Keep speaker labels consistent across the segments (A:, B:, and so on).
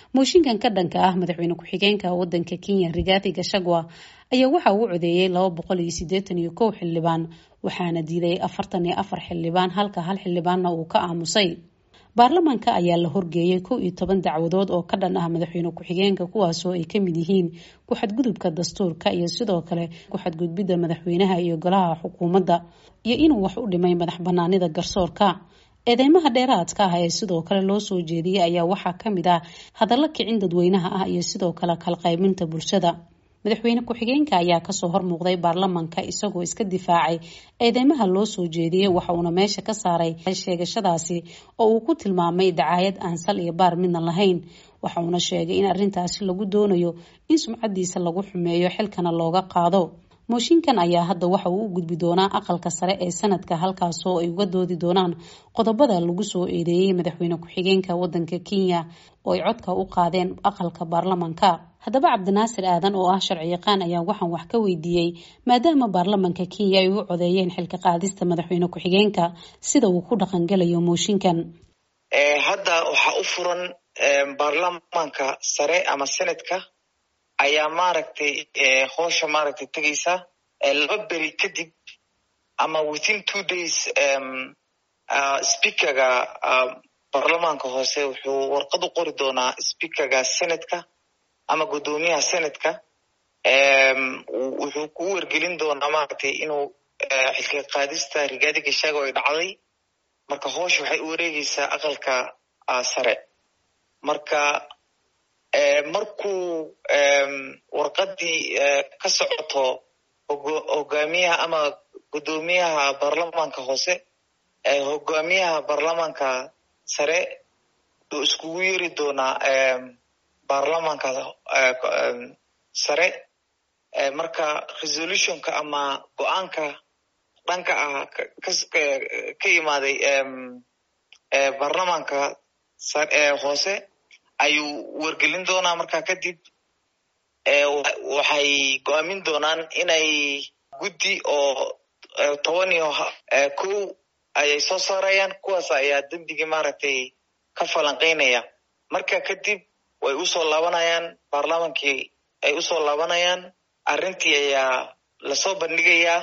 A: mooshinkan ka dhanka ah madaxweyne ku-xigeenka wadanka kenya rigathi gashagwa ayaa waxa uu codeeyey laba boqol iyo sideetan iyo kow xildhibaan waxaana diiday afartan iyo afar xildhibaan halka hal xildhibaanna uu ka aamusay baarlamaanka ayaa la horgeeyay kow iyo toban dacwadood oo ka dhan ah madaxweyne ku-xigeenka kuwaasoo ay kamid yihiin ku-xadgudubka dastuurka iyo sidoo kale ku-xadgudbidda madaxweynaha iyo golaha xukuumadda iyo inuu wax u dhimay madax banaanida garsoorka eedeymaha dheeraadka ah ee sidoo kale loo soo jeediyey ayaa waxaa kamid ah hadallo kicin dadweynaha ah iyo sidoo kale kalqaybinta bulshada madaxweyne ku-xigeenka ayaa kasoo hormuuqday baarlamanka isagoo iska difaacay eedeymaha loo soo jeediyey waxa uuna meesha ka saaray sheegashadaasi oo uu ku tilmaamay dacaayad aan sal iyo baar midna lahayn waxa uuna sheegay in arrintaasi lagu doonayo in sumcadiisa lagu xumeeyo xilkana looga qaado mooshinkan ayaa hadda waxa uu u gudbi doonaa aqalka sare ee sanadka halkaasoo ay uga doodi doonaan qodobada lagu soo eedeeyey madaxweyne ku-xigeenka wadanka kenya oo ay codka u qaadeen aqalka baarlamanka haddaba cabdinaasir aadan oo ah sharci yaqaan ayaa waxaan wax ka weydiiyey maadaama baarlamanka kenya ay u codeeyeen xilka qaadista madaxweyne ku-xigeenka sida uu ku dhaqangelayo mooshinkan
B: hadda waxaa u furan baarlamanka sare ama senadka ayaa maaragtay hoosha maaragtay tegeysa laba beri kadib ama within two days speakerga baarlamaanka hoose wuxuu warqad u qori doonaa speakerga senatka ama guddoomiyaha senatka wuxuu ku wergelin doonaa maaragtay inuu xilka qaadista rigaadi gashaago ay dhacday marka hoosha waxay u wareegeysaa aqalka sare marka markuu warqadii ka socoto hogaamiyaha ama guddoomiyaha baarlamaanka hoose hogaamiyaha baarlamaanka sare uu iskugu yeri doonaa baarlamaanka sare marka resolutionka ama go-aanka dhanka ah ka imaaday baarlamaanka hoose ayuu wargelin doonaa markaa kadib waxay go-aamin doonaan inay guddi oo toban iyo kow ayay soo saarayaan kuwaas ayaa dembigii maaragtay ka falanqeynaya marka kadib way usoo laabanayaan baarlamaankii ay usoo laabanayaan arrintii ayaa lasoo bandhigayaa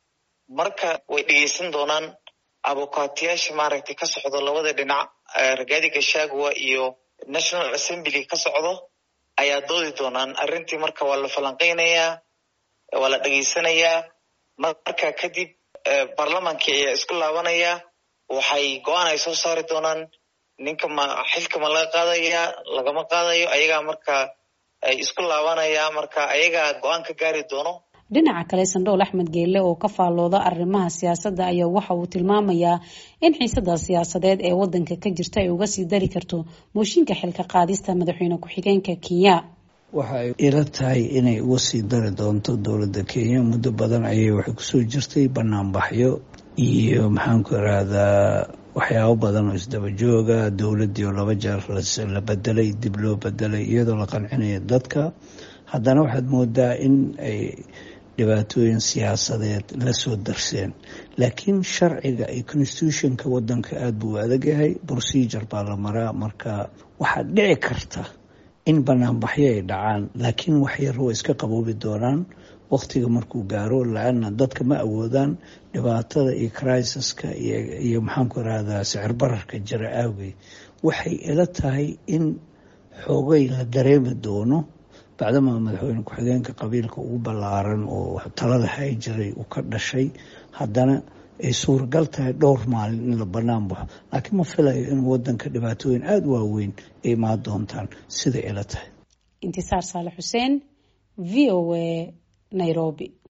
B: marka way dhegeysan doonaan abokaatiyaasha maaragtay ka socdo labada dhinac ragaadi gashagwa iyo national assembly ka socdo ayaa doodi doonaan arrintii marka waa la falanqeynayaa waa la dhegeysanayaa marka kadib baarlamaankii ayaa isku laabanaya waxay go-aan ay soo saari doonaan ninka ma xilka ma laga qaadaya lagama qaadayo ayagaa marka ay isku laabanaya marka ayagaa go-aan ka gaari doono
A: dhinaca kale sandhool axmed geelle oo ka faallooda arrimaha siyaasadda ayaa waxa uu tilmaamayaa in xiisada siyaasadeed ee wadanka ka jirta ay uga sii dari karto mooshinka xilka qaadista madaxweyne ku-xigeenka kenya
C: waxa ay ila tahay inay uga sii dari doonto dowladda kenya muddo badan ayay waxay kusoo jirtay banaanbaxyo iyo maxaanku irahdaa waxyaabo badan oo isdaba jooga dowladdii oo laba jeer la bedelay dib loo bedelay iyadoo la qancinaya dadka haddana waxaad moodaa in ay dhibaatooyin siyaasadeed la soo darseen laakiin sharciga iyo constitutionka wadanka aada buu u adag yahay procedure baa la maraa marka waxaa dhici karta in banaanbaxyo ay dhacaan laakiin waxyar way iska qaboobi doonaan waktiga markuu gaaro la-ana dadka ma awoodaan dhibaatada iyo crisaska iyo maxaanku irahdaa sicir bararka jira aawgeed waxay ila tahay in xoogay la dareemi doono bacdamaa madaxweyne ku-xigeenka qabiilka ugu ballaaran oo talada hay jiray uu ka dhashay haddana ay suuragal tahay dhowr maalin in la bannaan baxo laakiin ma filayo in wadanka dhibaatooyin aada u waaweyn ay imaan doontaan siday ila tahay
A: intisaar saale xuseen v o a nairobi